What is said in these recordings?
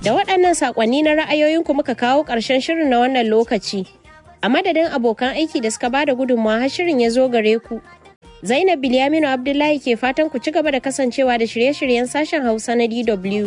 Da waɗannan saƙonni na ra'ayoyinku muka kawo ƙarshen shirin na wannan lokaci. A madadin abokan aiki da suka bada gudunmawa har shirin ya zo gare ku. Zainab Bilyaminu Abdullahi ke fatan ku ci gaba da kasancewa da shirye-shiryen sashen Hausa na DW.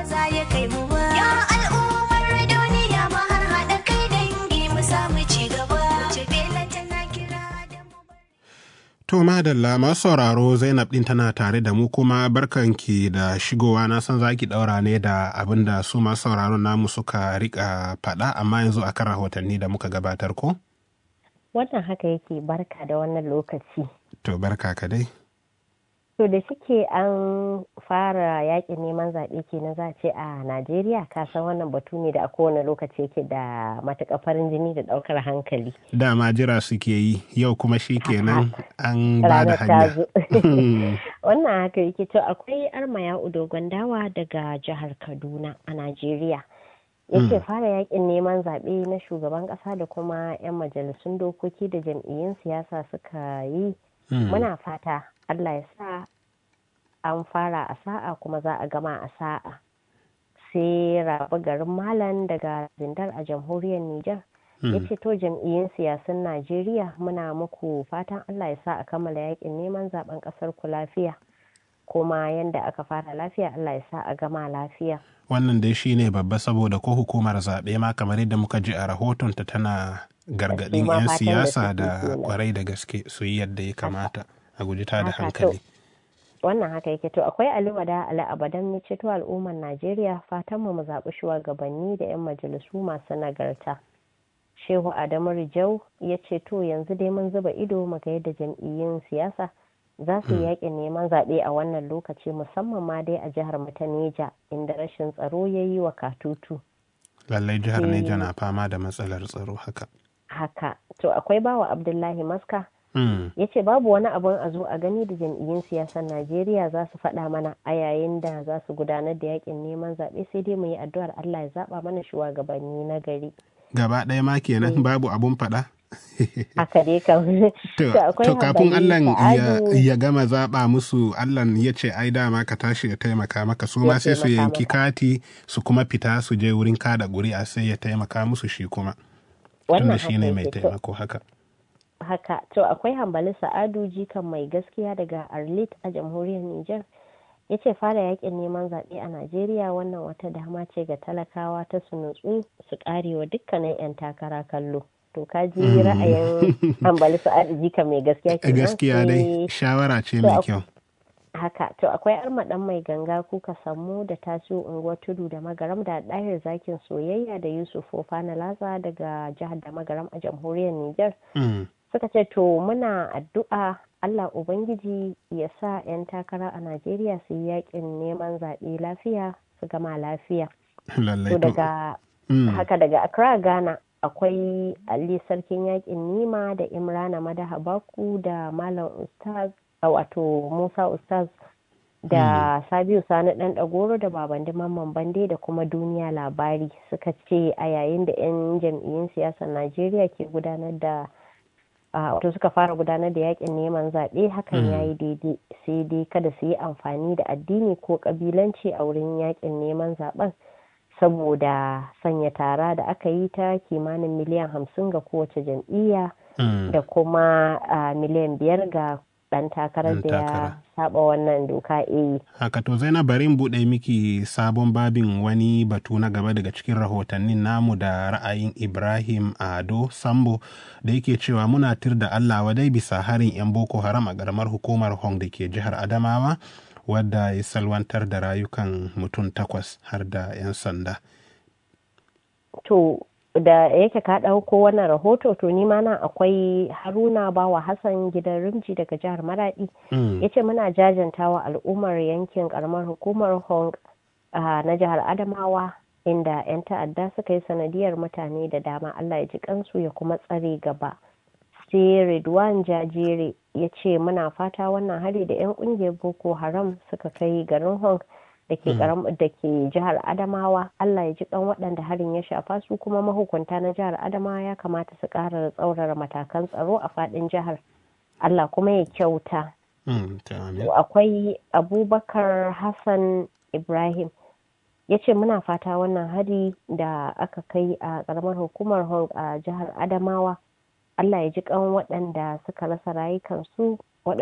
To madalla masu sauraro Zainab ɗin tana tare da mu kuma barkanki da shigowa na san zaki ɗaura ne da abin da su masu sauraron namu suka rika faɗa amma yanzu akan rahotanni da muka gabatar ko? Wannan haka yake barka da wannan lokaci. To barka ka dai. To da shike an fara yakin neman zaɓe kenan za a ce a Najeriya ka san wannan batu ne da a kowane lokaci yake da matuƙar farin jini da ɗaukar hankali. Dama jira suke yi yau kuma shi kenan an ba da hanya. Wannan haka yake to akwai armaya dogon dawa daga jihar Kaduna a Najeriya. yake fara yakin neman zaɓe na shugaban ƙasa da kuma 'yan majalisun dokoki da jam'iyyun siyasa suka yi muna fata Allah ya sa an fara a sa'a kuma za a gama a sa'a sai rabu garin malam daga zindar a jamhuriyar Nijar ya ce to jam'iyyun siyasun Najeriya muna muku fatan Allah ya sa a kammala yakin neman zaben ƙasar ku lafiya kuma yanda aka fara lafiya Allah ya sa a gama lafiya. Wannan dai shi ne babba saboda ko hukumar zaɓe ma kamar yadda muka ji a rahotonta tana gargaɗin 'yan siyasa da kwarai da gaske su yi yadda ya kamata a guji ta da hankali. Wannan haka yake to akwai aliwada ala abadan ya ceto al'ummar Najeriya fatan mu zaɓi shugabanni da 'yan majalisu masu nagarta. Shehu Adamu Rijau ya ce to yanzu dai mun zuba ido mu ga yadda jam'iyyun siyasa za su yi yakin neman zaɓe a wannan lokaci musamman ma dai a jihar mu ta Neja inda rashin tsaro ya yi wa katutu. Lallai jihar Neja na fama da matsalar tsaro haka. Haka, to akwai bawa Abdullahi Maska ya ce babu wani abun a zo a gani da jam'iyyun siyasar Najeriya za su faɗa mana a yayin da za su gudanar da yakin neman zaɓe sai dai mu yi addu'ar Allah ya zaɓa mana shugabanni na gari. Gaba ɗaya ma kenan babu abun faɗa? haka dai kam to kafin Allah ya gama zaɓa musu Allah ya ce ai dama ka tashi ya taimaka maka su ma sai su yanki kati su kuma fita su je wurin kada ƙuri'a sai ya taimaka musu shi kuma tunda shi ne mai taimako haka haka to akwai hambali sa'adu jikan mai gaskiya daga arlit a jamhuriyar niger ya ce fara yakin neman zaɓe a najeriya wannan wata dama ce ga talakawa ta su nutsu su karewa dukkanin 'yan takara kallo to ka ji ra'ayin hambali sa'adu jika mai gaskiya kenan gaskiya dai shawara ce mai kyau haka to akwai armaɗan mai ganga kuka samu da taso unguwar tudu da magaram da ɗahir zakin soyayya da yusuf fofana laza daga jihar da magaram a jamhuriyar niger suka ce to muna addu'a allah ubangiji ya sa 'yan takara a najeriya su yi yakin neman zaɓe lafiya su gama lafiya to daga haka daga accra ghana akwai ali sarkin yakin nima da imrana madaha baku da malam ustaz wato musa ustaz da sabiu sani dan dagoro da babandi mamman bande da kuma duniya labari suka ce a yayin da 'yan jam'iyyun siyasar najeriya ke gudanar da wato suka fara gudanar da yakin neman zaɓe hakan ya yi daidai sai dai kada su yi amfani da addini ko ƙabilanci a wurin yakin neman zaɓen saboda sanya tara da aka yi ta kimanin miliyan hamsin ga kowace jam'iyya da kuma miliyan biyar ga dan takarar da ya saba wannan doka e. Haka to Zainab bari in buɗe miki sabon babin wani batu na gaba daga cikin rahotannin namu da ra'ayin Ibrahim Ado Sambo da yake cewa muna tir da Allah wadai bisa harin 'yan Boko Haram a ƙaramar hukumar Hong da ke jihar Adamawa wadda ya salwantar da rayukan mutum takwas har da 'yan sanda. To da yake ka ɗauko wannan rahoto to ni ma nan akwai haruna bawa hassan gidan rimji daga jihar maradi ya ce muna jajantawa al'ummar yankin karamar hukumar hong na jihar adamawa inda 'yan ta'adda suka yi sanadiyar mutane da dama allah ya ji kansu ya kuma tsare gaba sai redwan jajere ya ce muna fata wannan hari da 'yan kungiyar boko haram suka kai garin hong da ke da ke jihar adamawa allah ya ji kan waɗanda harin ya shafa su kuma mahukunta na jihar adamawa ya kamata su ƙara tsaurara matakan tsaro a faɗin jihar allah kuma ya kyauta akwai abubakar hassan ibrahim ya ce muna fata wannan hari da aka kai a ƙaramar hukumar hong a jihar adamawa allah ya ji kan waɗanda suka rasa rayukansu